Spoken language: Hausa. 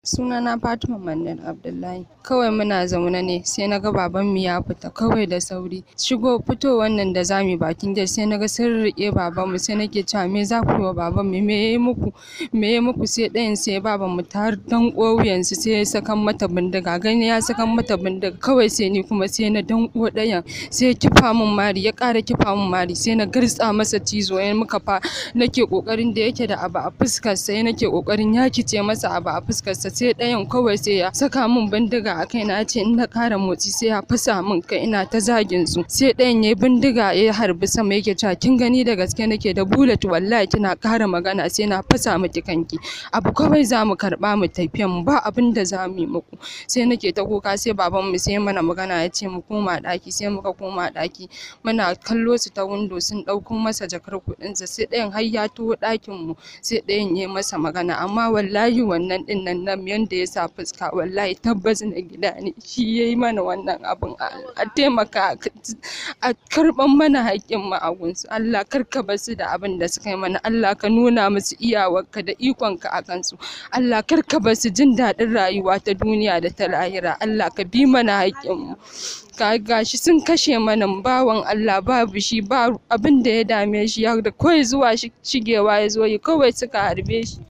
Sunana Fatima Manir Abdullahi. Kawai muna zaune ne sai na ga babanmu ya fita kawai da sauri. Shigo fitowar nan da zamu bakin gate sai na ga sun riƙe babanmu sai nake cewa me za ku yi wa babanmu me yayi muku me yayi muku sai ɗayan sai babanmu ta danƙo wuyansu sai ya sakan mata bindiga gani ya sakan mata bindiga kawai sai ni kuma sai na danƙo ɗayan sai ya kifa min mari ya ƙara kifa min mari sai na gartsa masa cizo ya muka fa nake ƙoƙarin da yake da abu a fuskar sai nake ƙoƙarin yakice masa abu a fuskarsa sai ɗayan kawai sai ya saka min bindiga a kai na ce in na ƙara motsi sai ya fasa min kai ina ta zagin su sai ɗayan ya bindiga ya harbi sama yake cewa kin gani da gaske nake da bullet wallahi kina ƙara magana sai na fasa miki kanki abu kawai za mu karɓa mu tafiyan mu ba abin da za mu yi muku sai nake ta kuka sai baban mu sai mana magana ya ce mu koma ɗaki sai muka koma ɗaki muna kallo su ta windo sun ɗauko masa jakar kuɗinsa sai ɗayan har ya taho ɗakin mu sai ɗayan ya masa magana amma wallahi wannan ɗin nan nan yanda ya sa fuska wallahi tabbas na gida ne shi ya yi mana wannan abun a taimaka a karɓan mana haƙƙin mu a gunsu Allah kar ka bar su da abin da suka yi mana Allah ka nuna musu iyawarka da ikonka a kansu Allah kar ka bar su jin daɗin rayuwa ta duniya da ta lahira Allah ka bi mana haƙƙin mu gashi sun kashe mana bawan Allah babu shi ba abin da ya dame shi da kawai zuwa shigewa ya zo yi kawai suka harbe shi